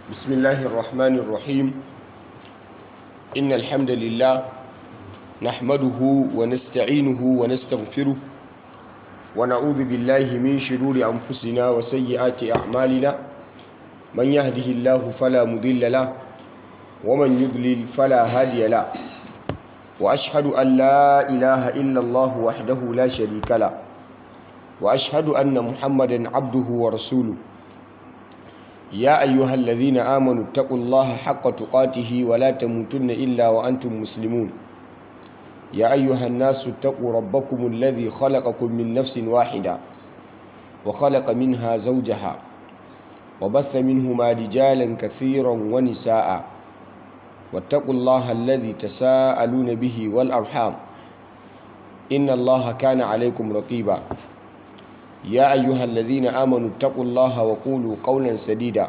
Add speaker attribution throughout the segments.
Speaker 1: بسم الله الرحمن الرحيم إن الحمد لله نحمده ونستعينه ونستغفره ونعوذ بالله من شرور أنفسنا وسيئات أعمالنا من يهده الله فلا مضل له ومن يضلل فلا هادي له وأشهد أن لا إله إلا الله وحده لا شريك له وأشهد أن محمدا عبده ورسوله يا أيها الذين آمنوا اتقوا الله حق تقاته ولا تموتن إلا وأنتم مسلمون يا أيها الناس اتقوا ربكم الذي خلقكم من نفس واحدة وخلق منها زوجها وبث منهما رجالا كثيرا ونساء واتقوا الله الذي تساءلون به والأرحام إن الله كان عليكم رقيبا يا أيها الذين آمنوا اتقوا الله وقولوا قولا سديدا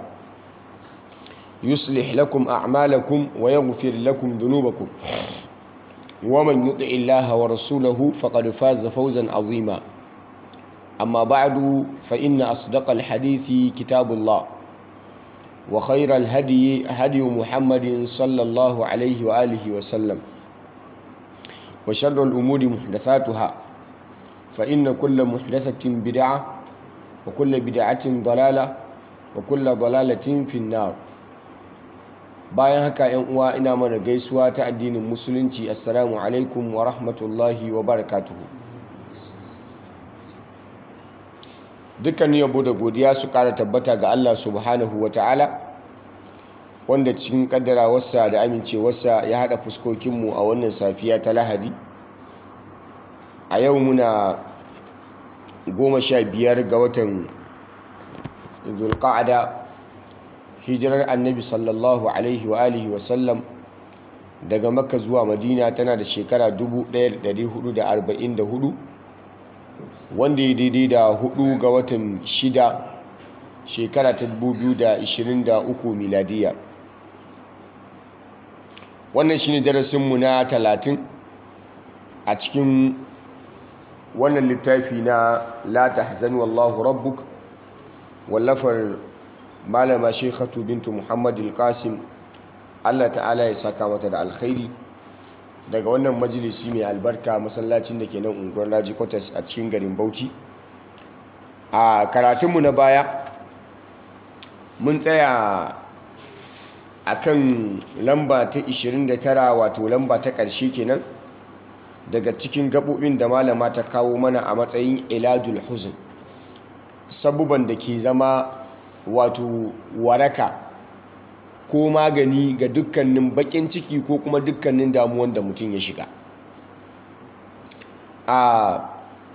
Speaker 1: يصلح لكم أعمالكم ويغفر لكم ذنوبكم ومن يطع الله ورسوله فقد فاز فوزا عظيما أما بعد فإن أصدق الحديث كتاب الله وخير الهدي هدي محمد صلى الله عليه وآله وسلم وشر الأمور محدثاتها فإن كل محدثة بدعة وكل بدعة ضلالة وكل ضلالة في النار bayan haka yan uwa ina mana gaisuwa ta addinin musulunci assalamu alaikum wa rahmatullahi wa barakatuhu dukkan yabo da godiya su kara tabbata ga Allah subhanahu wa ta'ala wanda cikin kaddarawarsa da amincewarsa ya hada fuskokinmu a wannan safiya ta lahadi a yau muna goma sha biyar ga watan zulqa'ada hijirar annabi sallallahu alaihi wa alihi wasallam daga makka zuwa madina tana da shekara 1444 wanda ya daidai da hudu ga watan shida shekara ta 2023 miladiya wannan shine darasinmu na 30 a cikin wannan littafi na la tahzan wallahu rabbuk wallafar malama shekhatu bintu muhammad al-qasim Allah ta'ala ya saka mata da alkhairi daga wannan majalisi mai albarka masallacin da ke nan unguwar Raji Quarters a cikin garin Bauchi a karatunmu na baya mun tsaya akan lamba ta 29 wato lamba ta ƙarshe kenan daga cikin gaɓoɓin da malama ta kawo mana a matsayin iladul huzn sabuban da ke zama wato waraka ko magani ga dukkanin bakin ciki ko kuma dukkanin damuwan da mutum ya shiga a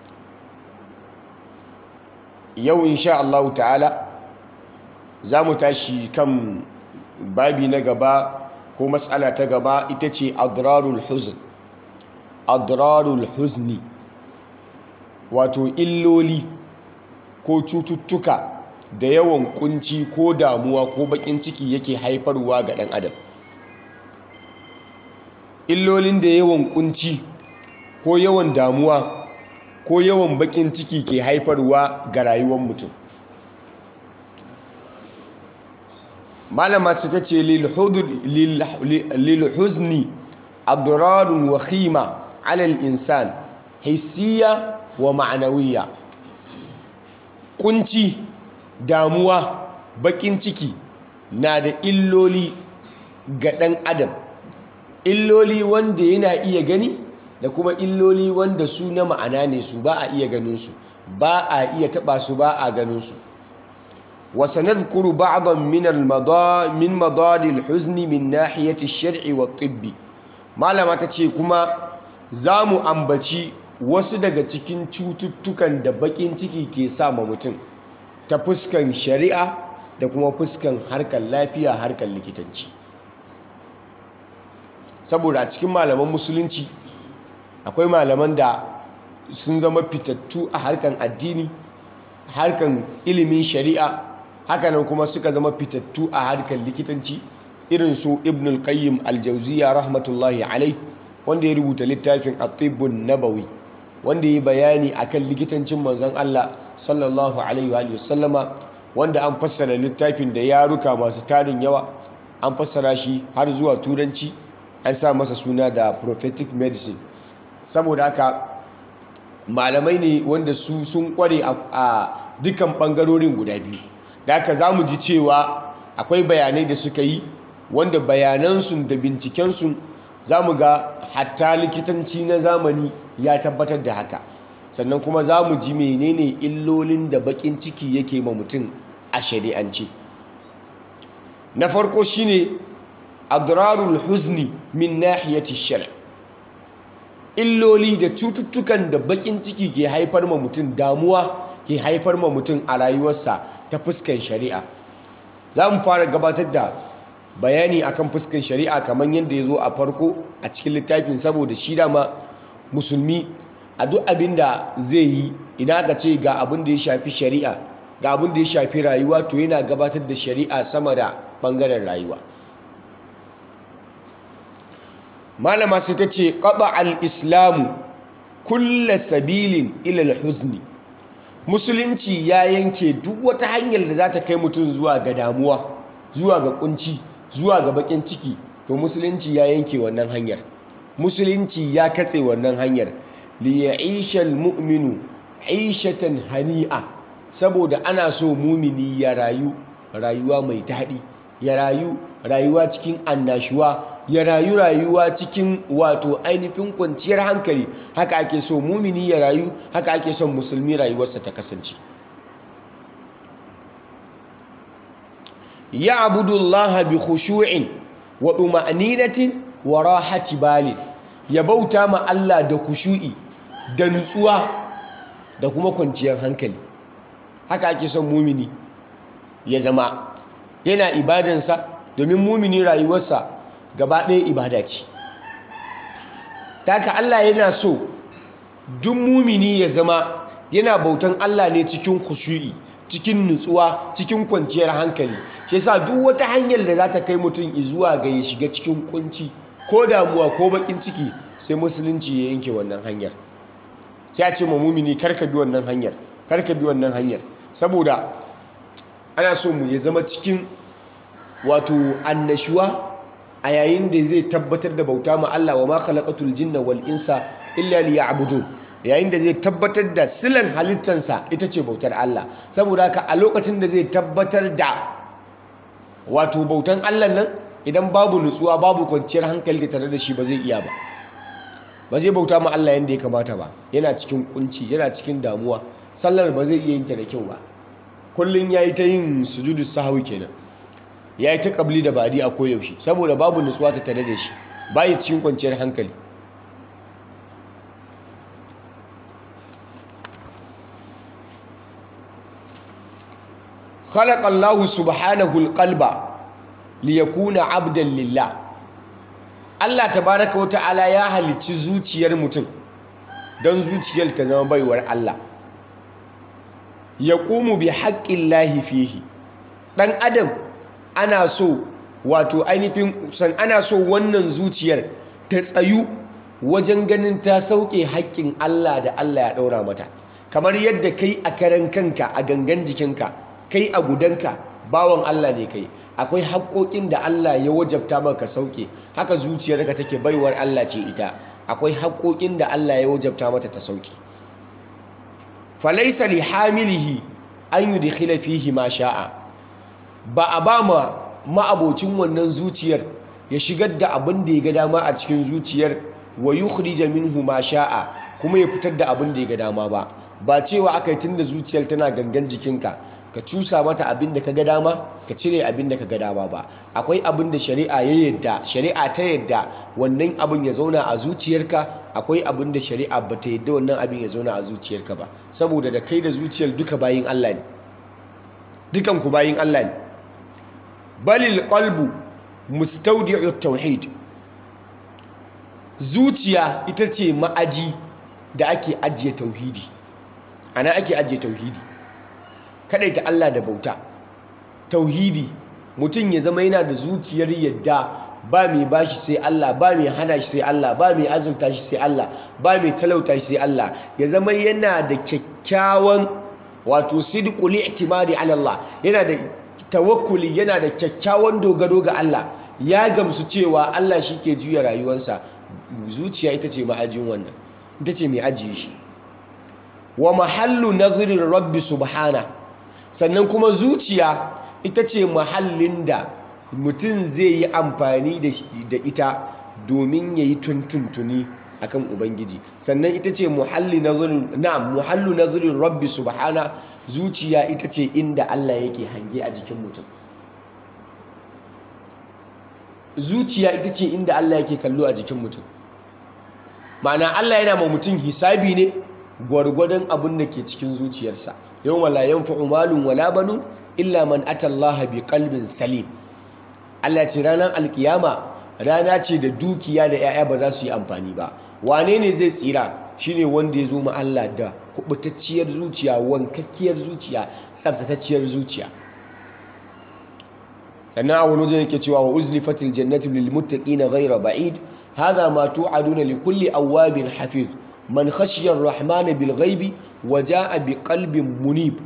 Speaker 1: yau insha Allah ta'ala za mu tashi kan babi na gaba ko matsala ta gaba ita ce adrarul huzn adrarul huzni wato illoli ko cututtuka da yawan kunci ko damuwa ko bakin ciki yake haifarwa ga ɗan adam illolin da yawan kunci ko yawan damuwa ko yawan bakin ciki ke haifarwa ga rayuwar mutum malama su ta ce lilhuzni adrarun wa khima alal insan hissiya wa ma'anawiya kunci damuwa bakin ciki na da illoli ga ɗan adam illoli wanda yana iya gani da kuma illoli wanda su na ma'ana ne su ba a iya ganinsu ba a iya taɓa su ba a ganinsu wasa nadhkuru ba'dan min min madadil huzni min nahiyati shar'i wa tibbi malama ta ce kuma za mu ambaci wasu daga cikin cututtukan da bakin ciki ke sa ma mutum ta fuskan shari'a da kuma fuskan harkar lafiya harkar likitanci saboda a cikin malaman musulunci akwai malaman da sun zama fitattu a harkar addini harkar ilimin shari'a hakanan kuma suka zama fitattu a harkar likitanci irin su ibn al-qayyim al-jawziya rahmatullahi alai wanda ya rubuta littafin at-tibbun nabawi wanda ya bayani akan likitancin manzon Allah sallallahu alaihi wa sallama wanda an fassara littafin da yaruka masu tarin yawa an fassara shi har zuwa turanci an sa masa suna da prophetic medicine saboda haka malamai ne wanda su sun kware a dukkan bangarorin guda biyu da haka za mu ji cewa akwai bayanai da suka yi wanda bayanansu da bincikensu za mu ga hatta likitanci na zamani ya tabbatar da haka sannan kuma za mu ji menene illolin da bakin ciki yake ma mutum a shari'ance na farko shine adrarul huzni min nahiyati shar' illoli da cututtukan da bakin ciki ke haifar ma mutum damuwa ke haifar ma mutum a rayuwarsa ta fuskan shari'a za mu fara gabatar da bayani akan fuskan shari'a kamar yadda ya zo a farko a cikin littafin saboda shi dama musulmi a duk abin da zai yi idan aka ce ga abin da ya shafi shari'a ga abin da ya shafi rayuwa to yana gabatar da shari'a sama da bangaren rayuwa malama sai ta ce ƙaba al-islamu kulla sabilin ilal huzni musulunci ya yanke duk wata hanyar da za ta kai mutum zuwa ga damuwa zuwa ga kunci zuwa ga bakin ciki to musulunci ya yanke wannan hanyar musulunci ya katse wannan hanyar liya'isha almu'minu 'ishatan hani'a saboda ana so mumini ya rayu rayuwa mai daɗi ya rayu rayuwa cikin annashuwa ya rayu rayuwa cikin wato ainihin kwanciyar hankali haka ake so mumini ya rayu haka ake son musulmi rayuwarsa ta kasance ya abudullaha bi khushu'in wa tuma'ninatin wa rahati balin ya bauta ma Allah da kushu'i da nutsuwa da kuma kwanciyar hankali haka ake son mumini ya zama yana ibadansa domin mumini rayuwarsa gaba ɗaya ibada ce taka Allah yana so duk mumini ya zama yana bautan Allah ne cikin khushu'i cikin nutsuwa cikin kwanciyar hankali shi yasa duk wata hanyar da za ta kai mutum zuwa ga ya shiga cikin kunci ko damuwa ko bakin ciki sai musulunci ya yanke wannan hanyar sai a ce ma mumini karka bi wannan hanyar karka bi wannan hanyar saboda ana so mu ya zama cikin wato annashuwa a yayin da zai tabbatar da bauta ma Allah wa ma khalaqatul jinna wal insa illa liya'budun yayin da zai tabbatar da silan halittansa ita ce bautar Allah saboda haka a lokacin da zai tabbatar da wato bautan Allah nan idan babu nutsuwa babu kwanciyar hankali tare da shi ba zai iya ba ba zai bauta ma Allah yadda ya kamata ba yana cikin kunci yana cikin damuwa sallar ba zai iya yin ta da kyau ba kullun yayi ta yin sujudu sahwi kenan yayi ta kabli da badi a koyaushe saboda babu nutsuwa ta tare da shi bai cikin kwanciyar hankali خلق الله سبحانه القلب ليكون عبدا لله Allah tabaraka wa ta'ala ya halicci zuciyar mutum don zuciyar ta zama baiwar Allah ya ƙumu bi haƙƙin lahi fihi ɗan adam ana so wato ainihin san ana so wannan zuciyar ta tsayu wajen ganin ta sauke haƙƙin Allah da Allah ya ɗaura mata kamar yadda kai a karan kanka a gangan jikinka kai a gudanka bawan Allah ne kai akwai haƙoƙin da Allah ya wajabta maka sauke haka zuciyarka take baiwar Allah ce ita akwai haƙoƙin da Allah ya wajabta mata ta sauke falaisa li hamilihi an yudkhila fihi ma sha'a ba a ba ma ma'abocin wannan zuciyar ya shigar da abin da ya ga dama a cikin zuciyar wa yukhrija minhu ma sha'a kuma ya fitar da abin da ya ga dama ba ba cewa aka yi tunda zuciyar tana gangan jikinka ka cusa mata abin da ka ga dama ka cire abin da ka ga dama ba akwai abin da shari'a ya yadda shari'a ta yadda wannan abin ya zauna a zuciyarka akwai abin da shari'a ba ta yadda wannan abin ya zauna a zuciyarka ba saboda da kai da zuciyar duka bayin Allah ne dukan ku bayin Allah ne balil qalbu mustawdi'u tauhid zuciya ita ce ma'aji da ake ajiye tauhidi ana ake ajiye tauhidi ta Allah da bauta tauhidi mutum ya zama yana da zuciyar yadda ba mai bashi sai Allah ba mai hana shi sai Allah ba mai azurta shi sai Allah ba mai talauta shi sai Allah ya zama yana da kyakkyawan wato sidqul i'timadi ala Allah yana da tawakkuli yana da kyakkyawan dogaro ga Allah ya gamsu cewa Allah shi ke juya rayuwarsa zuciya ita ce ma'ajin wannan ita ce mai ajiye shi wa mahallu nazirin rabbi subhana sannan kuma zuciya ita ce mahallin da mutum zai yi amfani da ita domin ya yi tuntuntuni akan ubangiji sannan ita ce muhalli nazirin na muhallu nazirin rabbi subhana zuciya ita ce inda Allah yake hange a jikin mutum zuciya ita ce inda Allah yake kallo a jikin mutum ma'ana Allah yana ma mutum hisabi ne gwargwadon abin da ke cikin zuciyarsa yau wala yanfa'u malun wala banu illa man atallaha bi qalbin salim Allah ce ranar alkiyama rana ce da dukiya da 'ya'ya ba za su yi amfani ba wane ne zai tsira shine wanda ya zo ma Allah da kubutacciyar zuciya wankakkiyar zuciya tsaftatacciyar zuciya sannan a wani wajen yake cewa wa uzlifatil jannatu lil muttaqina ghayra ba'id hadha ma tu'aduna li kulli awwabin hafiz man khashiya ar-rahmana bil ghaibi wa jaa bi qalbin munib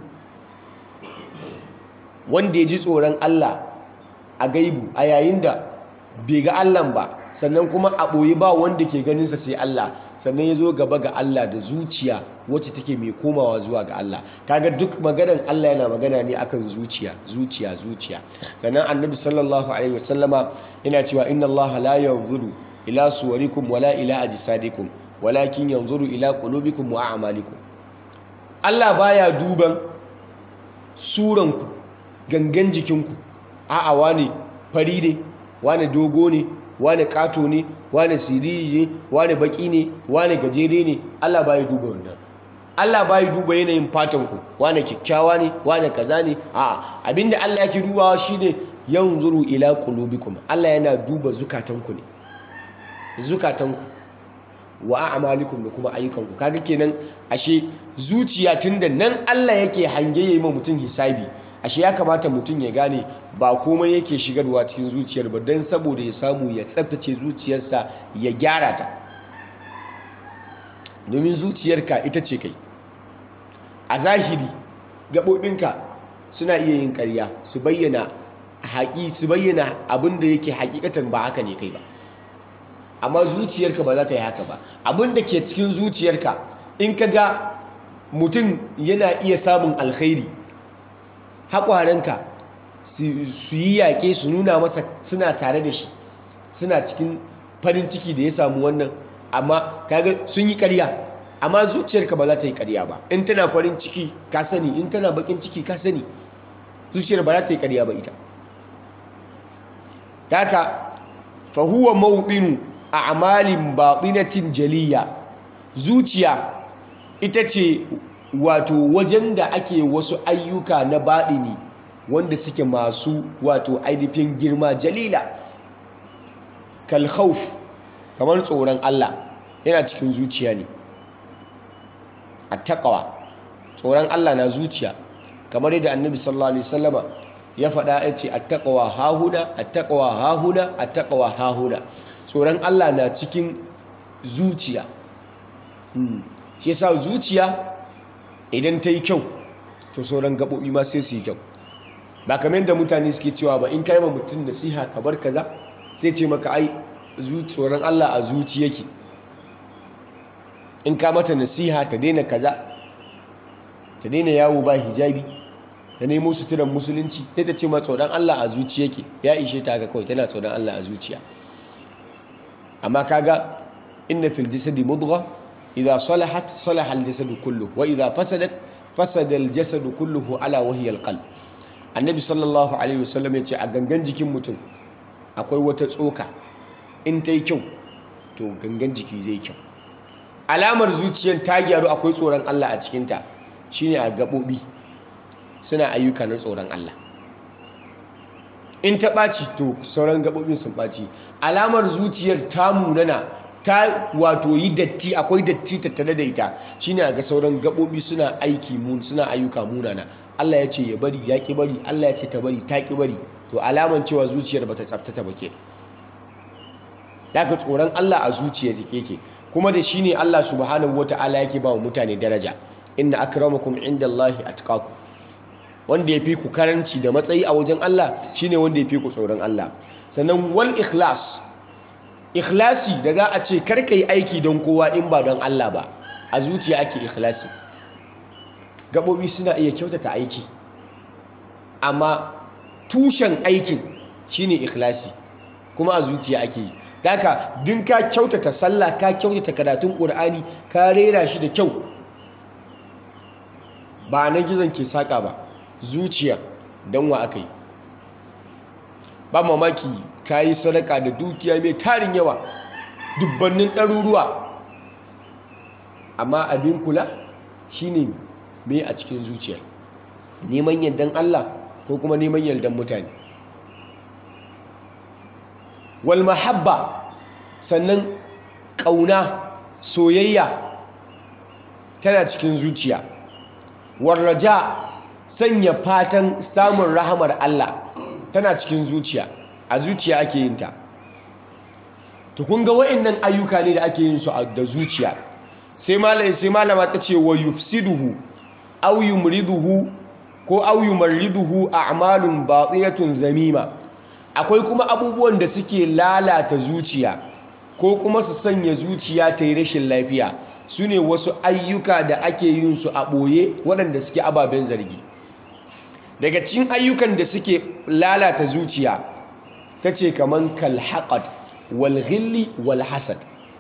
Speaker 1: wanda ya ji tsoron Allah a gaibu a yayin da bai ga Allah ba sannan kuma a ɓoye ba wanda ke ganinsa sai Allah sannan ya zo gaba ga Allah da zuciya wacce take mai komawa zuwa ga Allah kaga duk maganan Allah yana magana ne akan zuciya zuciya zuciya sannan annabi sallallahu alaihi wasallama yana cewa inna Allah la yanzuru ila suwarikum wala ila ajsadikum walakin yanzuru ila qulubikum wa a'malikum Allah baya duban suranku gangan jikinku a'a wane fari ne wane dogo ne wane kato ne wane siriri ne wane baki ne wane gajere ne Allah bai duba wannan Allah bai duba yanayin fatan ku wane kikkiawa ne wane kaza ne a'a abinda Allah yake dubawa shine yanzuru ila qulubikum Allah yana duba zukatanku ne zukatanku wa a'malikum da kuma ayyukanku kaga kenan ashe zuciya tunda nan Allah yake hange yayi ma mutum hisabi ashe ya kamata mutum ya gane ba komai yake shigarwa cikin zuciyar ba don saboda ya samu ya tsaftace zuciyarsa ya gyara ta domin zuciyarka ita ce kai a zahiri gaɓoɓinka suna iya yin ƙarya su bayyana haƙi su bayyana abin da yake hakikatan ba haka ne kai ba amma zuciyarka ba za ta yi haka ba abin da ke cikin zuciyarka in ka ga mutum yana iya samun alkhairi haƙwaranka su yi yaƙe su nuna masa suna tare da shi suna cikin farin ciki da ya samu wannan amma kaga sun yi ƙarya amma zuciyarka ba za ta yi ƙarya ba in tana farin ciki ka sani in tana bakin ciki ka sani zuciyar ba za ta yi ƙarya ba ita haka fa huwa mawdinu a'malin batinatin jaliya zuciya ita ce wato wajen da ake wasu ayyuka na baɗini wanda suke masu wato ainihin girma jalila kalhauf kamar tsoron Allah yana cikin zuciya ne a taƙawa tsoron Allah na zuciya kamar yadda annabi sallallahu alaihi wasallama ya faɗa ya ce a taƙawa hahuna a taƙawa hahuna a taƙawa hahuna tsoron Allah na cikin zuciya shi yasa zuciya idan ta yi kyau to sauran gaɓoɓi ma sai su yi kyau ba kamar da mutane suke cewa ba in kai ma mutum nasiha ka bar kaza sai ce maka ai tsoron Allah a zuci yake in ka mata nasiha ta daina kaza ta daina yawo ba hijabi ta nemo suturan musulunci sai ta ce ma tsoron Allah a zuci yake ya ishe ta haka kawai tana tsoron Allah a zuciya amma kaga inna fil jasadi mudgha idha salahat salaha al jasadu kulluhu wa idha fasadat fasada al jasadu kulluhu ala wahiya al qalb annabi sallallahu alaihi wasallam ya ce a gangan jikin mutum akwai wata tsoka in ta yi kyau to gangan jiki zai kyau alamar zuciyar ta gyaru akwai tsoron Allah a cikinta shine a gaɓoɓi suna ayyuka na tsoron Allah in ta ɓaci to sauran gaɓoɓin sun ɓaci alamar zuciyar ta munana ta wato yi datti akwai datti tattare da ita shine ga sauran gaɓoɓi suna aiki mun suna ayyuka munana Allah ya ce ya bari ya ki bari Allah ya ce ta bari ta ki bari to alaman cewa zuciyar bata tsaftata ba ke daga tsoron Allah a zuciyar yake kuma da shine Allah subhanahu wataala yake ba wa mutane daraja inna akramakum indallahi atqakum wanda ya fi ku karanci da matsayi a wajen Allah shine wanda ya fi ku tsoron Allah sannan wal ikhlas ikhlasi da za a ce karka yi aiki don kowa in ba don Allah ba a zuciya ake ikhlasi gaɓoɓi suna iya kyautata aiki amma tushen aikin shine ikhlasi kuma a zuciya ake yi daga din ka kyautata sallah ka kyautata karatun ƙur'ani ka rera shi da kyau ba na gizon ke saƙa ba zuciya don wa aka yi ba mamaki ka yi sadaka da dukiya mai tarin yawa dubbannin ɗaruruwa amma abin kula shine me a cikin zuciya neman yardan Allah ko kuma neman yardan mutane wal mahabba sannan ƙauna soyayya tana cikin zuciya warraja sanya fatan samun rahamar Allah tana cikin zuciya a zuciya ake yin ta to kun ga wa'annan ayyuka ne da ake yin su da zuciya sai malama sai malama ta ce wa yufsiduhu aw yumriduhu ko aw yumarriduhu a'malun batinatun zamima akwai kuma abubuwan da suke lalata zuciya ko kuma su sanya zuciya ta yi rashin lafiya su ne wasu ayyuka da ake yin su a ɓoye waɗanda suke ababen zargi daga cikin ayyukan da suke lalata zuciya ta ce kaman kalhaƙad walghilli walhasad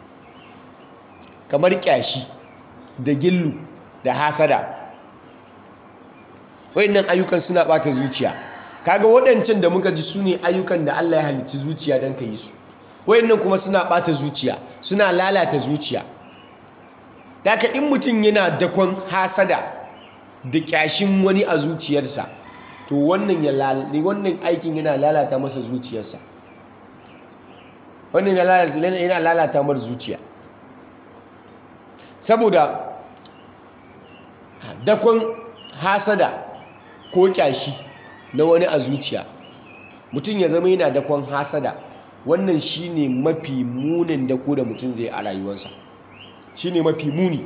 Speaker 1: kamar ƙyashi da gillu da hasada waɗannan ayyukan suna ɓata zuciya kaga waɗancan da muka ji su ne ayyukan da Allah ya halicci zuciya don ka yi su waɗannan kuma suna ɓata zuciya suna lalata zuciya daga in mutum yana dakon hasada da ƙyashin wani a zuciyarsa to wannan wannan aikin yana lalata masa zuciyarsa wannan yana lalata mar zuciya saboda dakon hasada ko kyashi na wani a zuciya mutum ya zama yana dakon hasada wannan shine mafi munin dako da mutum zai a rayuwarsa shine mafi muni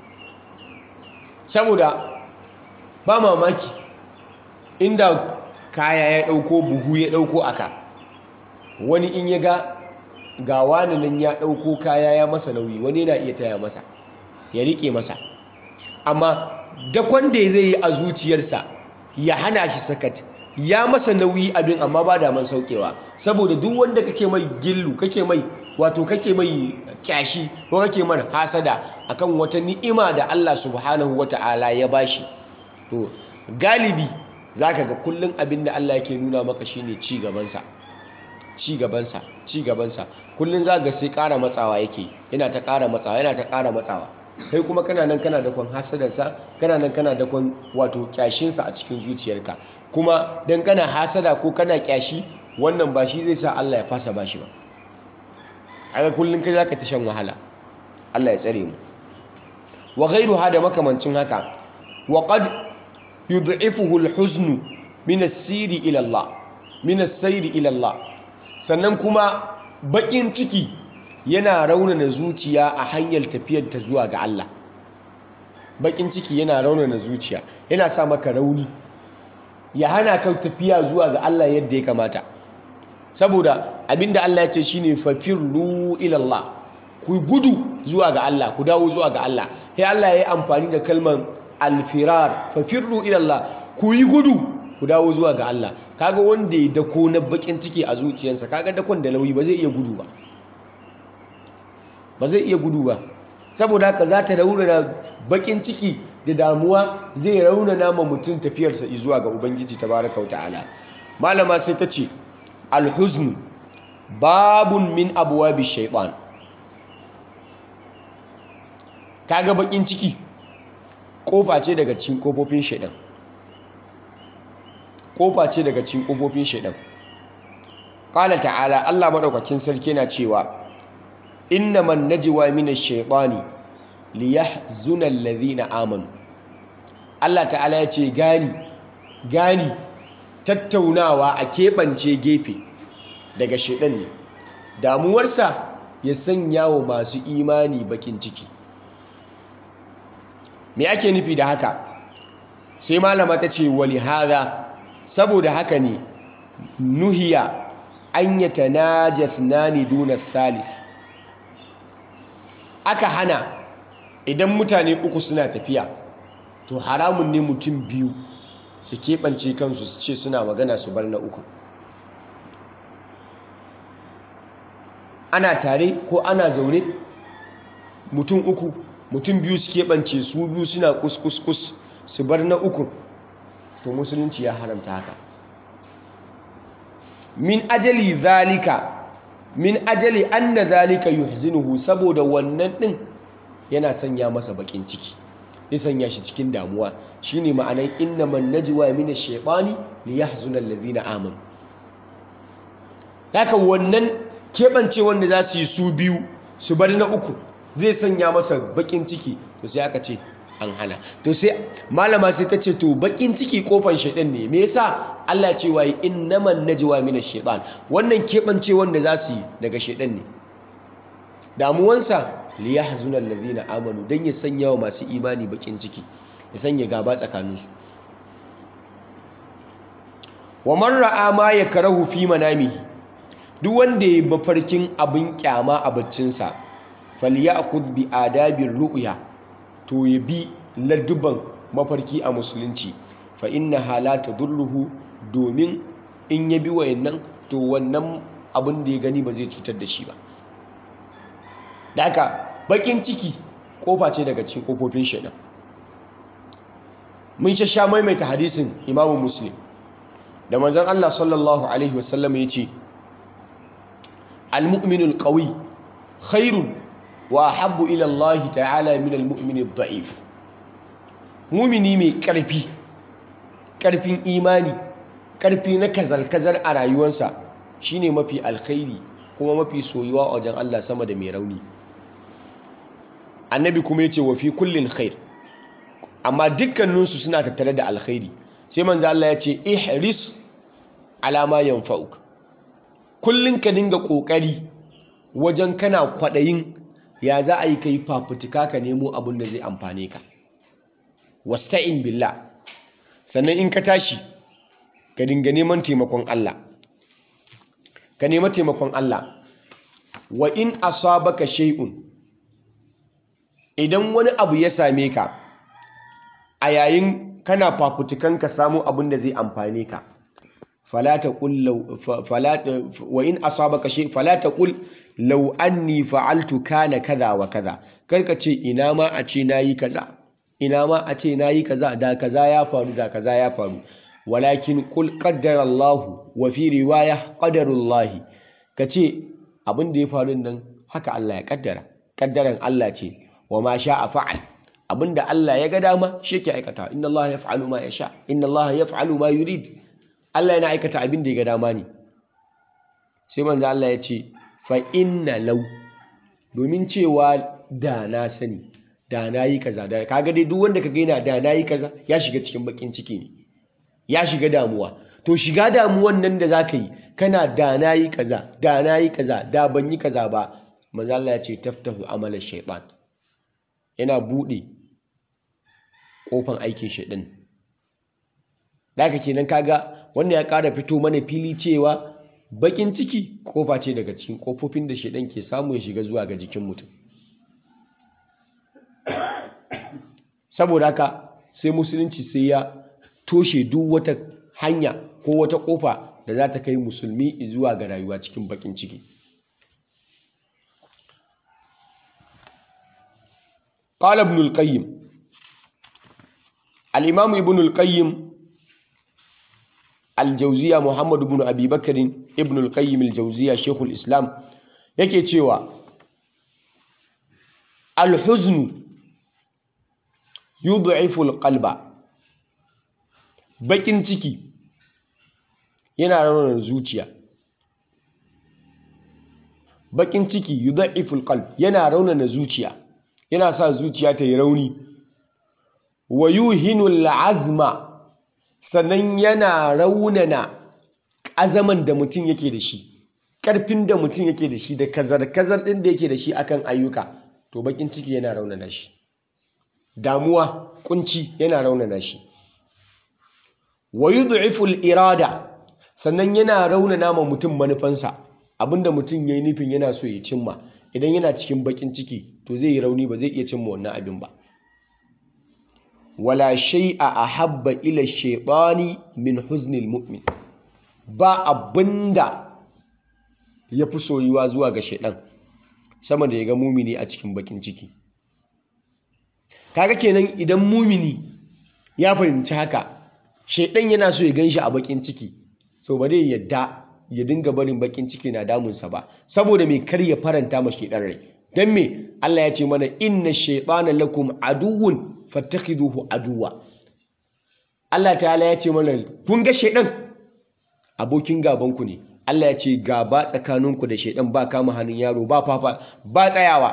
Speaker 1: saboda ba mamaki inda kaya ya ɗauko buhu ya ɗauko aka wani in ya ga ga wani nan ya ɗauko kaya ya masa nauyi wani yana iya taya masa ya riƙe masa amma dakon da zai yi a zuciyarsa ya hana shi sakat ya masa nauyi abin amma ba da man saukewa saboda duk wanda kake mai gillu kake mai wato kake mai kyashi ko kake mar hasada akan wata ni'ima da Allah subhanahu wata'ala ya bashi to galibi zaka ga kullun abin da Allah yake nuna maka shine ci gabansa ci gabansa ci gabansa kullun za ga sai ƙara matsawa yake yana ta ƙara matsawa yana ta ƙara matsawa kai kuma kana nan kana dakon hasadarsa kana nan kana dakon wato kyashinsa a cikin zuciyarka kuma dan kana hasada ko kana kyashi wannan ba shi zai sa Allah ya fasa bashi ba haka kullun kai zaka ta shan wahala Allah ya tsare mu wa ghayruha da makamancin haka wa qad yud'ifuhu al-huzn min as-siri ila Allah min as-sayri ila Allah sannan kuma bakin ciki yana raunana zuciya a hanyar tafiyar ta zuwa ga Allah bakin ciki yana raunana zuciya yana sa maka rauni ya hana ka tafiya zuwa ga Allah yadda ya kamata saboda abinda Allah ya ce shine fafirru ila Allah ku gudu zuwa ga Allah ku dawo zuwa ga Allah sai Allah ya yi amfani da kalmar alfirar fafirru ila Allah ku yi gudu ku dawo zuwa ga Allah kaga wanda ya dako na bakin ciki a zuciyarsa kaga dakon da nauyi ba zai iya gudu ba ba zai iya gudu ba saboda haka za ta raunana bakin ciki da damuwa zai raunana ma mutum tafiyarsa zuwa ga ubangiji tabaraka wa ta'ala malama sai ta ce alhuzn babun min abwabi shaytan kaga bakin ciki kofa ce daga cikin kofofin shaytan kofa ce daga cikin kofofin shaytan qala ta'ala Allah madaukakin sarki yana cewa innaman najwa minash shaitani liyahzuna alladhina amanu Allah ta'ala ya ce gani gani tattaunawa a keɓance gefe daga shaidan ne damuwarsa ya sanya wa masu imani bakin ciki me ake nufi da haka sai malama ta ce wali hada saboda haka ne nuhiya an yatanajas nani duna salis aka hana idan mutane uku suna tafiya to haramun ne mutum biyu su keɓance kansu su ce suna magana su bar na uku ana tare ko ana zaune mutum uku mutum biyu su keɓance su biyu suna kuskus su bar na uku to musulunci ya haramta haka min ajali zalika min ajali anna zalika yuhzinuhu saboda wannan din yana sanya masa bakin ciki ya sanya shi cikin damuwa shine ma'anar innaman najwa min ash-shaytani liyahzuna alladhina amanu haka wannan keɓance wanda za su yi su biyu su bar na uku zai sanya masa bakin ciki to sai aka ce an hana to sai malama sai ta ce to bakin ciki kofan shaidan ne me yasa Allah ce wa innaman najwa min ash-shaytan wannan keɓance wanda za su yi daga shaidan ne damuwansa liyahzuna allazina amanu dan ya sanya wa masu imani bakin ciki ya sanya gaba tsakaninsu wa man ra'a ma yakrahu fi manamihi duk wanda ya mafarkin abin kyama a baccinsa falyakhudh bi adabir ru'ya to ya bi ladduban mafarki a musulunci fa innaha la tadurruhu domin in ya bi wayannan to wannan abin da ya gani ba zai cutar da shi ba Daka bakin ciki kofa ce daga cikin kofofin shaidan mun sha maimaita hadisin imamu muslim da manzon Allah sallallahu alaihi wasallam ya ce al-mu'minul qawi khairun wa habbu ila Allah ta'ala min al-mu'min ad-da'if mumini mai karfi karfin imani karfi na kazal-kazal a rayuwarsa shine mafi alkhairi kuma mafi soyuwa a wajen Allah sama da mai rauni annabi kuma ya ce wa fi kullin khair amma dukkaninsu suna tattare da alkhairi sai manzo Allah ya ce ihris ala ma yanfa'uk kullun ka dinga kokari wajen kana kwadayin ya za a yi kai fafutuka ka nemo abin da zai amfane ka wasta'in billah sannan in ka tashi ka dinga neman taimakon Allah ka nema taimakon Allah wa in asabaka shay'un idan wani abu ya same ka a yayin kana fafutukan ka samu abin da zai amfane ka falata qul wa in asabaka shay falata qul law anni fa'altu kana kaza wa kaza karka ce ina ma a ce nayi kaza ina ma a ce nayi kaza da kaza ya faru da kaza ya faru walakin qul qaddara Allah wa fi riwaya qadarullahi kace abin da ya faru nan haka Allah ya kaddara kaddaran Allah ce wa ma sha'a fa'al abinda Allah ya ga dama shi yake aikata inna Allah yaf'alu ma yasha inna Allah yaf'alu ma yurid Allah yana aikata abin da ya ga dama ne sai manzo Allah ya ce fa inna law domin cewa da na sani da na yi kaza da kaga dai duk wanda kaga yana da na yi kaza ya shiga cikin bakin ciki ne ya shiga damuwa to shiga damuwan nan da zaka yi kana da na yi kaza da na yi kaza da ban yi kaza ba manzo Allah ya ce taftahu amala shaytan yana bude kofan aikin shaytan daga kenan kaga wannan ya ƙara fito mana fili cewa bakin ciki kofa ce daga cikin kofofin da shaytan ke samu ya shiga zuwa ga jikin mutum saboda haka sai musulunci sai ya toshe duk wata hanya ko wata kofa da za ta kai musulmi zuwa ga rayuwa cikin bakin ciki قال ابن القيم الإمام ابن القيم الجوزية محمد بن أبي بكر ابن القيم الجوزية شيخ الإسلام yake cewa alhuznu yud'ifu alqalba bakin ciki yana raunana zuciya bakin ciki yud'ifu alqalb yana raunana zuciya yana sa zuciya ta yi rauni wa yuhinu al'azma sannan yana raunana azaman da mutum yake da shi ƙarfin da mutum yake da shi da kazar-kazar ɗin da yake da shi akan ayyuka to bakin ciki yana raunana shi damuwa kunci yana raunana shi wa yud'ifu al-irada sannan yana raunana ma mutum manufansa abinda mutum yayi nufin yana so ya cimma idan yana cikin bakin ciki to zai yi rauni ba zai iya cimma wannan abin ba wala shay'a ahabba ila shaytani min huznil mu'min ba abinda ya fi soyuwa zuwa ga shaidan sama da ya ga mumini a cikin bakin ciki kaga kenan idan mumini ya fahimci haka shaidan yana so ya gan shi a bakin ciki so ba zai yadda ya dinga barin bakin ciki na damunsa ba saboda mai kar ya faranta ma shaidan rai don me Allah ya ce mana inna shaitana lakum aduwwun fattakhiduhu aduwa Allah ta'ala ya ce mana kun ga shaidan abokin gabanku ne Allah ya ce gaba tsakaninku da shaidan ba kama hannun yaro ba fafa ba tsayawa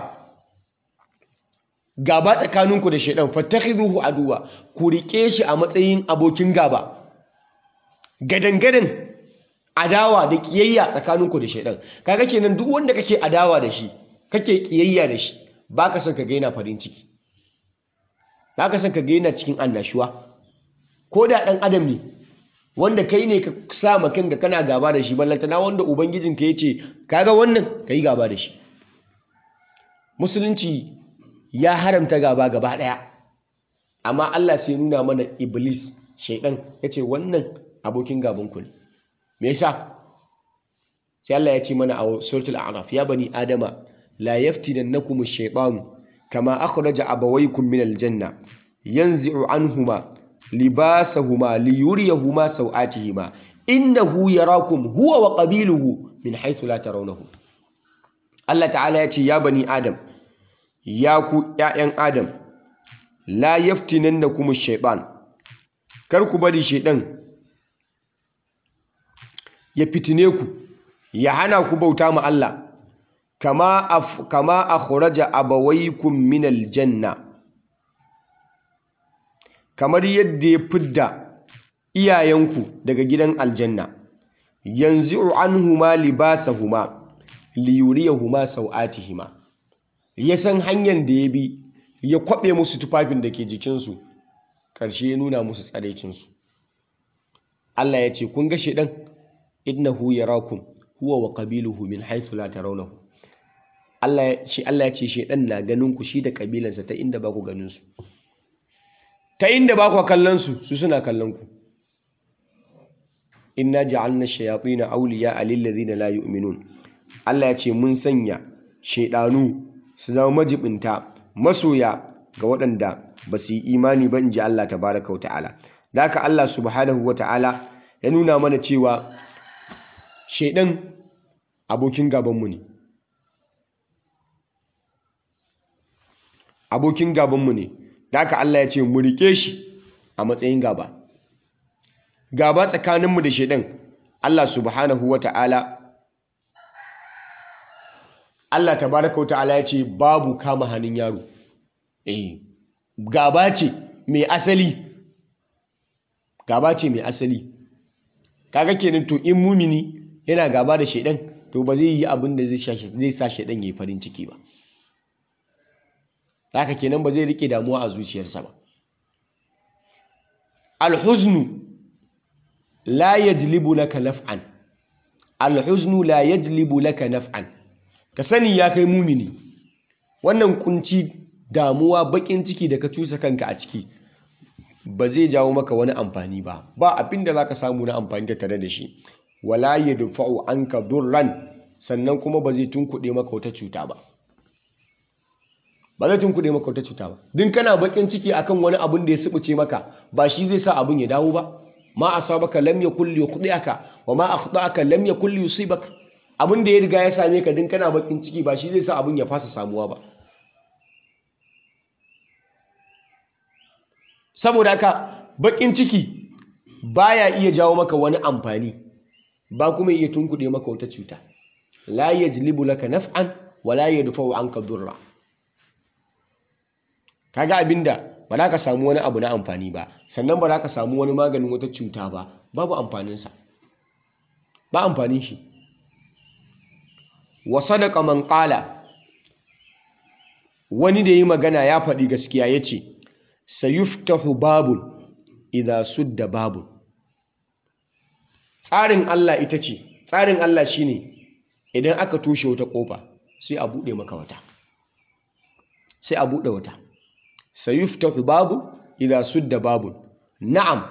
Speaker 1: gaba tsakaninku da shaidan fattakhiduhu aduwa ku rike shi a matsayin abokin gaba gadan-gadan adawa da kiyayya tsakaninku da shaidan kaga kenan duk wanda kake adawa da shi kake kiyayya da shi baka son ka ga yana farin ciki baka son ka ga yana cikin annashuwa ko da dan adam ne wanda kai ne ka sa makin da kana gaba da shi ballantana wanda ubangijinka ya ce kaga wannan ka yi gaba da shi musulunci ya haramta gaba gaba ɗaya amma Allah sai nuna mana iblis shaidan ya ce wannan abokin gabanku ne me yasa sai Allah ya ce mana a suratul a'raf ya bani adama la yaftinannakum ash-shaytanu kama akhraja abawaykum min al-janna yanzi'u anhuma libasahuma liyuriyahuma sau'atihima innahu yarakum huwa wa qabiluhu min haythu la tarawnahum Allah ta'ala ya ce ya bani adam ya ku ƴaƴan adam la yaftinannakum ash-shaytan kar ku bari shaydan ya fitine ku ya hana ku bauta ma Allah kama af, kama akhraja abawaykum min al-janna kamar yadda ya fidda iyayenku daga gidan aljanna yanzu anhuma libasahuma liyuriyahuma sau'atihima ya san hanyar da ya bi ya kwabe musu tufafin da ke jikinsu ƙarshe ya nuna musu tsaraicinsu Allah ya ce kun ga shedan innahu yarakum huwa wa qabiluhu min haythu la tarawnahu Allah ya ce Allah ya ce shedan na ganin ku shi da kabilansa ta inda ba ku ganin su ta inda ba ku kallon su su suna kallon ku inna ja'alna shayatin awliya lil ladina la yu'minun Allah ya ce mun sanya shedanu su zama majibinta masoya ga waɗanda ba su yi imani ba inji Allah tabaraka ta'ala da haka Allah subhanahu wa ta'ala ya nuna mana cewa shedan abokin gabanmu ne abokin gabanmu ne da haka Allah ya ce mu rike shi a matsayin gaba gaba tsakaninmu da shaidan Allah subhanahu wa ta'ala Allah tabaraka wa ta'ala ya ce babu kama hannun yaro eh gaba ce mai asali gaba ce mai asali kaga kenan to in mumini yana gaba da shaidan to ba zai yi abin da zai sa shaidan ya yi farin ciki ba haka kenan ba zai rike damuwa a zuciyarsa ba alhuznu la yajlibu laka naf'an alhuznu la yajlibu laka naf'an ka sani ya kai mumini wannan kunci damuwa bakin ciki da ka cusa kanka a ciki ba zai jawo maka wani amfani ba ba abin da zaka samu na amfani da tare da shi wala yadfa'u anka durran sannan kuma ba zai tunkuɗe maka wata cuta ba ba zai tunkuɗe maka wata cuta ba din kana bakin ciki akan wani abun da ya subuce maka ba shi zai sa abun ya dawo ba ma asabaka lam yakul yukhdiaka wa ma akhtaka lam yakul yusibaka abun da ya riga ya same ka din kana bakin ciki ba shi zai sa abun ya fasa samuwa ba saboda haka bakin ciki baya iya jawo maka wani amfani ba kuma iya tunkuɗe maka wata cuta la yajlibu laka naf'an wa la yadfa'u anka durra kaga abinda ba za ka samu wani abu na amfani ba sannan ba za ka samu wani maganin wata cuta ba babu amfaninsa ba amfanin shi wa sadaka man qala wani da yi magana ya faɗi gaskiya ya ce sayuftahu babun idha sudda babun tsarin Allah ita ce tsarin Allah shine idan aka toshe wata kofa sai a bude maka wata sai a bude wata sayuftahu babun idha sudda babun na'am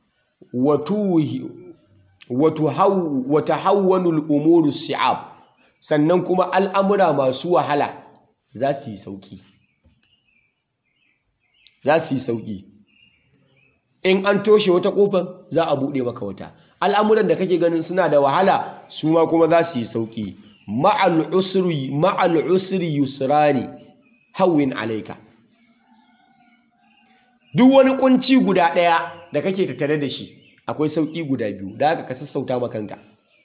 Speaker 1: wata hawwanul umuru si'ab sannan kuma al'amura masu wahala za su yi sauki za su yi sauki in an toshe wata kofar za a buɗe maka wata al'amuran da kake ganin suna da wahala su ma kuma za su yi sauki ma'al usri ma'al usri yusrani hawwin alaika duk wani kunci guda ɗaya da kake tattare da shi akwai sauƙi guda biyu da haka ka sassauta ma kanka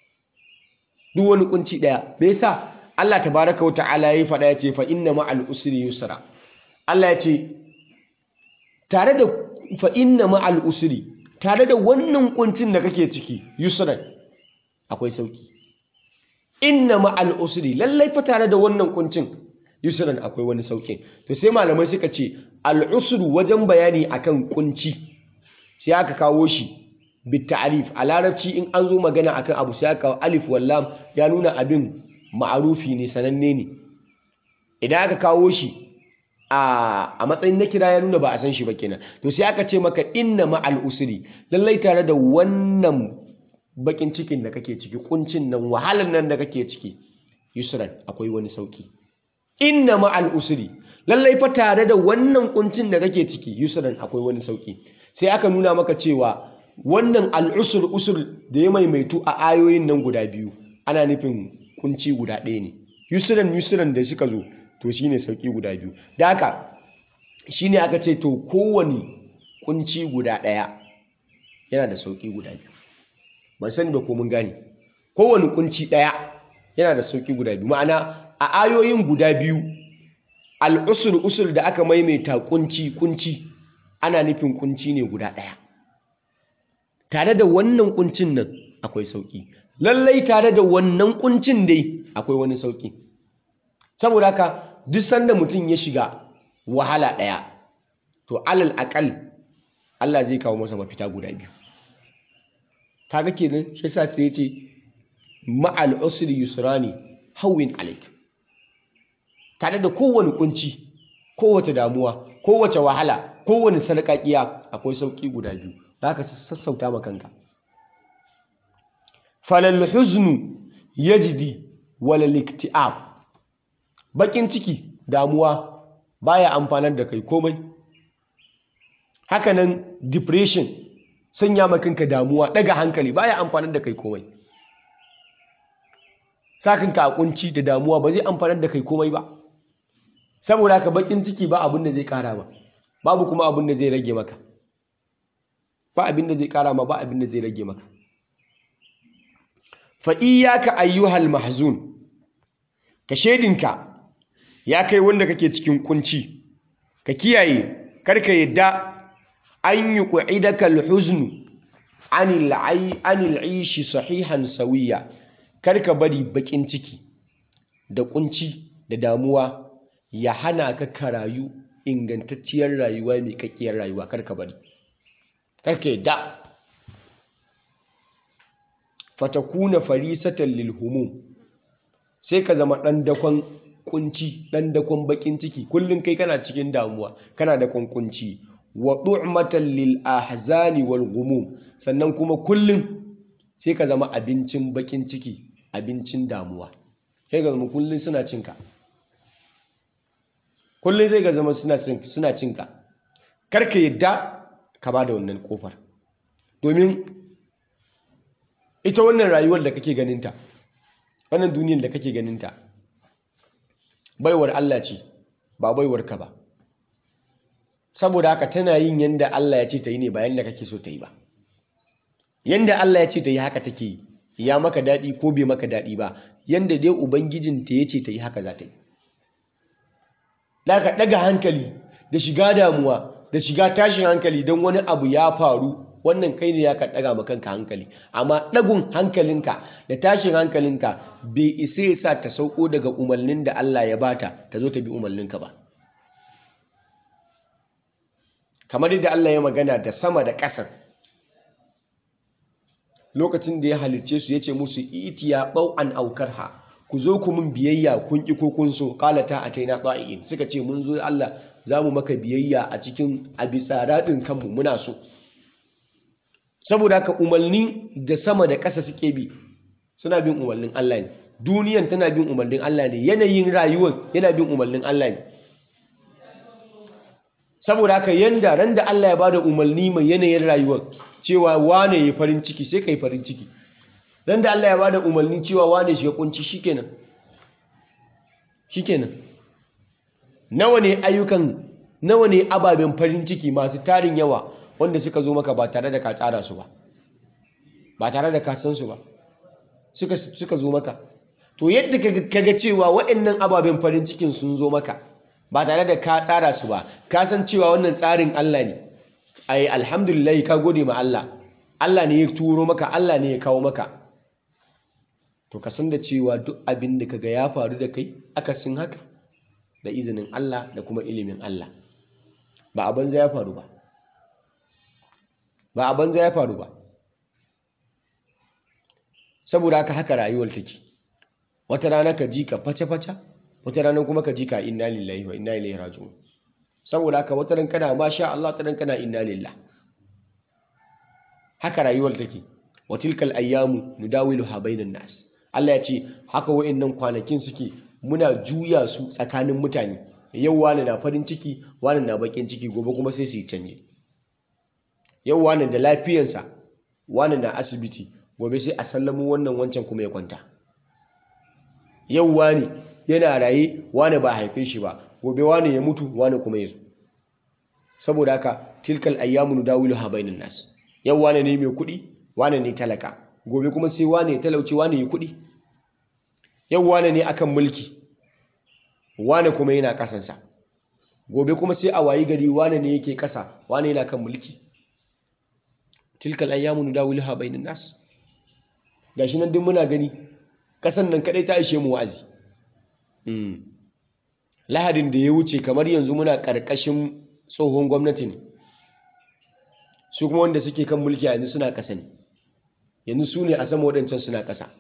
Speaker 1: duk wani kunci ɗaya me yasa Allah tabaraka wa ta'ala ya faɗa ya ce fa inna ma'al usri yusra Allah ya ce tare da fa inna ma'al usri tare da wannan kuncin da kake ciki yusran akwai sauƙi inna ma'al usri lallai fa tare da wannan kuncin yusran akwai wani sauƙin to sai malamai suka ce al'usru wajen bayani akan kunci sai aka kawo shi bitta'arif a larabci in an zo magana akan abu sai aka alif wallam ya nuna abin ma'arufi ne sananne ne idan aka kawo shi a matsayin na kira ya nuna ba a san shi ba kenan to sai aka ce maka inna ma'al usri lallai tare da wannan bakin cikin da kake ciki kuncin nan wahalar nan da kake ciki yusran akwai wani sauki inna ma'al usri lallai fa tare da wannan kuncin da kake ciki yusran akwai wani sauki sai aka nuna maka cewa wannan al'usur usur da ya maimaitu a ayoyin nan guda biyu ana nufin kunci guda ɗaya ne yusran yusran da suka zo to shine sauki guda biyu da haka shine aka ce to kowane kunci guda ɗaya yana da sauki guda biyu ban sani ba ko mun gane kowane kunci ɗaya yana da sauki guda biyu ma'ana a ayoyin guda biyu al'usur usur da aka maimaita kunci kunci ana nufin kunci ne guda ɗaya tare da wannan kuncin nan akwai sauki lallai tare da wannan kuncin dai akwai wani sauki saboda haka duk sanda mutum ya shiga wahala ɗaya to alal akal Allah zai kawo masa mafita guda biyu kaga kenan shi yasa sai ya ce ma'al usri yusrani hawwin alaik tare da kowane kunci kowace damuwa kowace wahala kowane sarƙaƙiya akwai sauƙi guda biyu da ka sassauta ma kanka falal huznu yajdi wal iktiab bakin ciki damuwa baya amfanar da kai komai hakanan depression sanya ma kanka damuwa daga hankali baya amfanar da kai komai sakinka a kunci da damuwa ba zai amfanar da kai komai ba saboda haka bakin ciki ba abin da zai kara ma babu kuma abin da zai rage maka ba abin da zai kara ma ba abin da zai rage maka fa iyyaka ayyuhal mahzun ka shedinka ya kai wanda kake cikin kunci ka kiyaye karka yadda an yi qu'idaka alhuznu anil ai anil ishi sahihan sawiya karka bari bakin ciki da kunci da damuwa ya hana ka ka rayu ingantacciyar rayuwa mai kakkiyar rayuwa karka bari karka yadda fatakuna farisatan lil humum sai ka zama dan dakon kunci dan dakon bakin ciki kullun kai kana cikin damuwa kana da kunkunci wa du'matan lil ahzani wal ghumum sannan kuma kullun sai ka zama abincin bakin ciki abincin damuwa sai ga zama kullun suna cinka kullun sai ga zama suna suna cinka karka yadda ka bada wannan kofar domin ita wannan rayuwar da kake ganinta wannan duniyar da kake ganinta baiwar Allah ce ba baiwar ka ba saboda haka tana yin yanda Allah ya ce ta yi ne ba yanda kake so ta yi ba yanda Allah ya ce ta yi haka take yi ya maka daɗi ko bai maka daɗi ba yanda dai ubangijinta ya ce ta yi haka za ta yi daga ɗaga hankali da shiga damuwa da shiga tashin hankali don wani abu ya faru wannan kai ne ya ka ɗaga ma kanka hankali amma ɗagun hankalinka da tashin hankalinka bai isa ya sa ta sauko daga umarnin da Allah ya bata ta zo ta bi umarninka ba kamar yadda Allah ya magana da sama da ƙasar lokacin da ya halicce su ya ce musu itiya an aukar ha ku zo ku mun biyayya kun ƙi ko kun so qalata ataina ta'in suka ce mun zo Allah za mu maka biyayya a cikin a bisa raɗin kanmu muna so saboda haka umarni da sama da ƙasa suke bi suna bin umarnin Allah ne duniyan tana bin umarnin Allah ne yanayin rayuwar yana bin umarnin Allah ne saboda haka yanda ran da Allah ya bada umarni mai yanayin rayuwar cewa wane ya farin ciki sai kai farin ciki ran da Allah ya bada umarni cewa wane shi ya kunci shikenan shikenan nawa ne ayyukan nawa ne ababen farin ciki masu tarin yawa wanda suka zo maka ba tare da ka tsara su ba ba tare da ka san su ba suka suka zo maka to yadda kaga cewa waɗannan ababen farin cikin sun zo maka ba tare da ka tsara su ba ka san cewa wannan tsarin Allah ne ai alhamdulillah ka gode ma Allah Allah ne ya turo maka Allah ne ya kawo maka to ka san da cewa duk abin da kaga ya faru da kai akasin haka da izinin Allah da kuma ilimin Allah ba a banza ya faru ba ba a banza ya faru ba saboda haka haka rayuwar take wata rana ka ji ka face-face wata rana kuma ka ji ka inna lillahi wa inna ilaihi raji'un saboda haka wata ran kana masha Allah ta ran kana inna lillah haka rayuwar take wa tilkal ayyamu nudawiluha bainan nas Allah ya ce haka wa'annan kwanakin suke muna juya su tsakanin mutane yau wani na farin ciki wani na bakin ciki gobe kuma sai su yi canje yau wani da lafiyansa wani na asibiti gobe sai a sallamu wannan wancan kuma ya kwanta yau wani yana raye wani ba haife shi ba gobe wani ya mutu wani kuma ya zo saboda haka tilkal ayyamu nudawiluha bainan nas yau wani ne mai kuɗi wani ne talaka gobe kuma sai wani ya talauci wani ya kuɗi yau wani ne akan mulki wani kuma yana kasansa gobe kuma sai a wayi gari wani ne yake kasa wani yana kan mulki tilkal ayyamu nudawiluha bainan nas gashi nan duk muna gani kasan nan kadai ta ishe mu wa'azi lahadin da ya wuce kamar yanzu muna karkashin tsohon gwamnati ne su kuma wanda suke kan mulki a yanzu suna kasa ne yanzu su ne a sama waɗancan suna kasa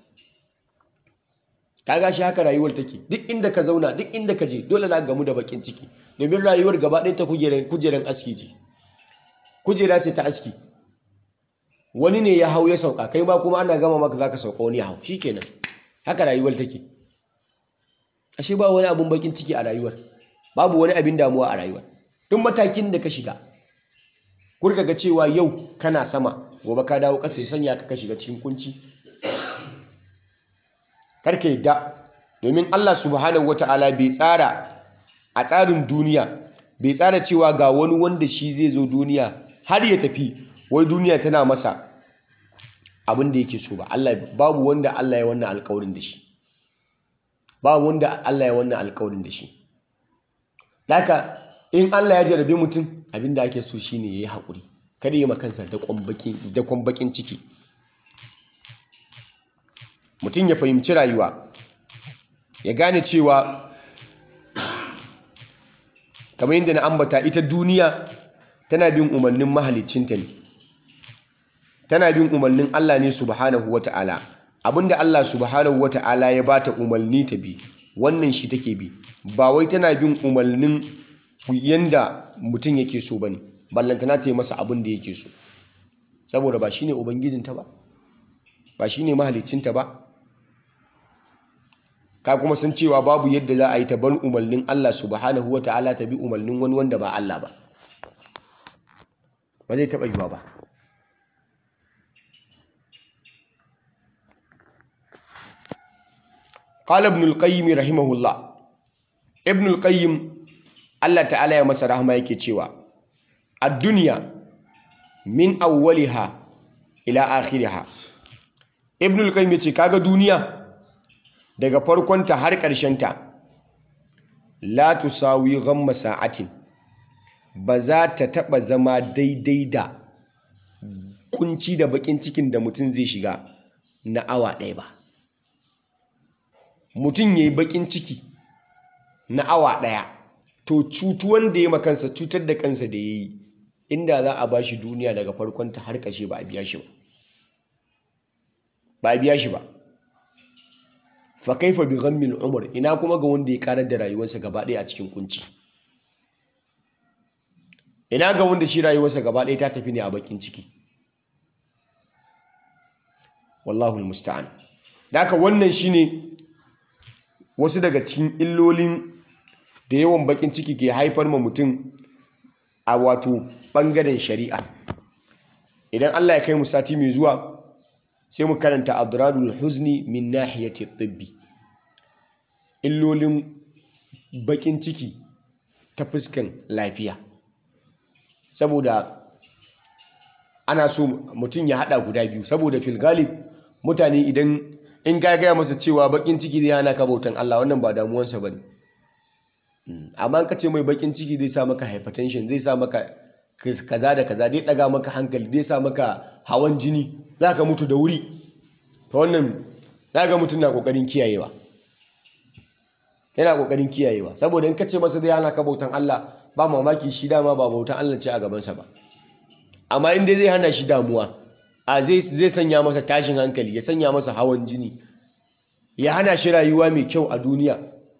Speaker 1: kaga shi haka rayuwar take duk inda ka zauna duk inda ka je dole na gamu da bakin ciki domin rayuwar gaba ɗaya ta kujeran aski ce kujera ce ta aski wani ne ya hau ya sauka kai ma kuma ana gama maka zaka sauka wani ya hau shikenan haka rayuwar take ashe ba wani abun bakin ciki a rayuwar babu wani abin damuwa a rayuwar duk matakin da ka shiga kurka ga cewa yau kana sama gobe ka dawo ƙasa ya sanya ka shiga cikin kunci karka yadda domin Allah subhanahu wata'ala bai tsara a tsarin duniya bai tsara cewa ga wani wanda shi zai zo duniya har ya tafi wai duniya tana masa abin da yake so ba Allah babu wanda Allah ya wannan alƙawarin da shi babu wanda Allah ya wannan alƙawarin da shi haka in Allah ya jarabe mutum abin da ake so shine yayi haƙuri kada yi makansa da kwambakin da kwambakin ciki mutum ya fahimci rayuwa ya gane cewa kamar yadda na ambata ita duniya tana bin umarnin mahalicinta ne tana bin umarnin Allah ne subhanahu wata'ala abinda Allah subhanahu wata'ala ya bata umarni ta bi wannan shi take bi ba wai tana bin umarnin yanda mutum yake so bane ballantana ta yi masa abin da yake so saboda ba shine ubangijinta ba ba shine mahalicinta ba ka kuma san cewa babu yadda za a yi ta bar umarnin Allah subhanahu wata'ala ta bi umarnin wani wanda ba Allah ba ba zai taɓa yiwa ba قال ابن القيم رحمه الله ابن القيم Allah ta'ala ya masa rahama yake cewa ad-dunya min awwaliha ila akhiriha ibn al-qayyim yace kaga duniya daga farkonta har ta la tusawi ghamma sa'atin ba za ta taba zama daidai da kunci da bakin cikin da mutum zai shiga na awa ɗaya ba mutum yayi bakin ciki na awa ɗaya to cutuwan da ya makansa cutar da kansa da ya yi inda za a bashi duniya daga farkonta har ƙashe ba a biya shi ba ba a biya shi ba fa kaifa bi ghammil umr ina kuma ga wanda ya karar da rayuwarsa gaba ɗaya a cikin kunci ina ga wanda shi rayuwarsa gaba ɗaya ta tafi ne a bakin ciki wallahu almusta'an da haka wannan shine wasu daga cikin illolin da yawan bakin ciki ke haifar ma mutum a wato bangaren shari'a idan Allah ya kai mu sati mai zuwa sai mu karanta adradul huzni min nahiyati tibbi illolin bakin ciki ta fuskan lafiya saboda ana so mutum ya hada guda biyu saboda fil galib mutane idan in ka gaya masa cewa bakin ciki zai hana ka bautan Allah wannan ba damuwansa bane amma ka ce mai bakin ciki zai sa maka hypertension zai sa maka kaza da kaza zai daga maka hankali zai sa maka hawan jini za ka mutu da wuri ta wannan za ga mutum na kokarin kiyayewa yana kokarin kiyayewa saboda in ka ce masa zai hana ka bautan Allah ba mamaki shi dama ba bautan Allah ce a gabansa ba amma in dai zai hana shi damuwa a zai sanya masa tashin hankali ya sanya masa hawan jini ya hana shi rayuwa mai kyau a duniya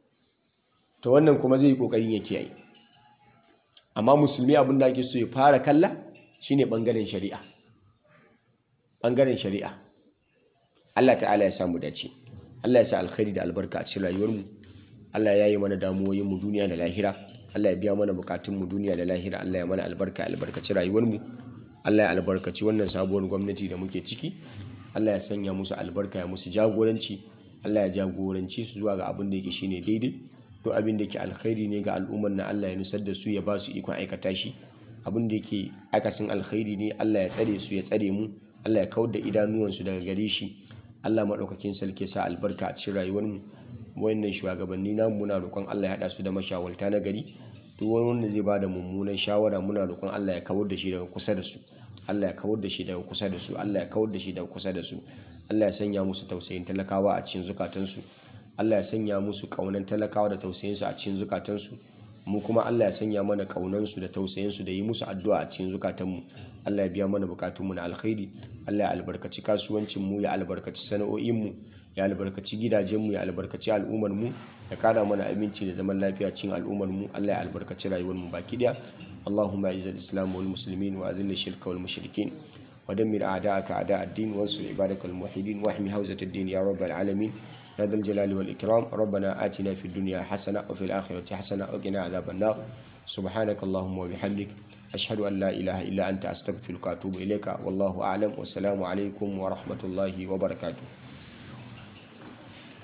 Speaker 1: to wannan kuma zai yi kokarin ya kiyaye amma musulmi abin da ake so ya fara kalla shine bangaren shari'a bangaren shari'a Allah ta'ala ya samu dace Allah ya sa alkhairi da albarka a cikin rayuwarmu Allah ya yi mana damuwoyin mu duniya da lahira Allah ya biya mana bukatun mu duniya da lahira Allah ya mana albarka albarkaci rayuwarmu Allah ya albarkaci wannan sabuwar gwamnati da muke ciki Allah ya sanya musu albarka ya musu jagoranci Allah ya jagoranci su zuwa ga abin da yake shine daidai duk abin da yake alkhairi ne ga al'ummar na Allah ya nusar da su ya ba su ikon aikata shi abin da yake akasin alkhairi ne Allah ya tsare su ya tsare mu Allah ya kawar da idanuwansu daga gare shi Allah maɗaukakin sarki sa albarka a cikin rayuwarmu wayannan shugabanni namu muna roƙon Allah ya haɗa su da mashawarta na gari duk wani wanda zai bada mummunan shawara muna roƙon Allah ya kawar da shi daga kusa da su Allah ya kawar da shi daga kusa da su Allah ya kawar da shi daga kusa da su Allah ya sanya musu tausayin talakawa a cikin zukatansu Allah ya sanya musu ƙaunan talakawa da tausayinsu a cikin zukatansu mu kuma Allah ya sanya mana ƙaunansu da tausayinsu da yi musu addu'a a cikin zukatanmu Allah ya biya mana bukatunmu na alkhairi Allah ya albarkaci kasuwancinmu ya albarkaci sana'o'inmu ya albarkaci gidajenmu ya albarkaci al'ummarmu ya kara mana aminci da zaman lafiya cikin al'ummarmu Allah ya albarkaci rayuwarmu baki daya Allahumma izzil islam wal muslimin wa azil shirka wal mushrikin wa dammir a'da'aka a'da' ad-din wansur ibadakal muwahhidin wa ahmi hawzat ad-din ya rabbal alamin يا ذا الجلال والإكرام ربنا آتنا في الدنيا حسنة وفي الآخرة حسنة وقنا عذاب النار سبحانك اللهم وبحمدك أشهد أن لا إله إلا أنت أستغفرك وأتوب إليك والله أعلم والسلام عليكم ورحمة الله وبركاته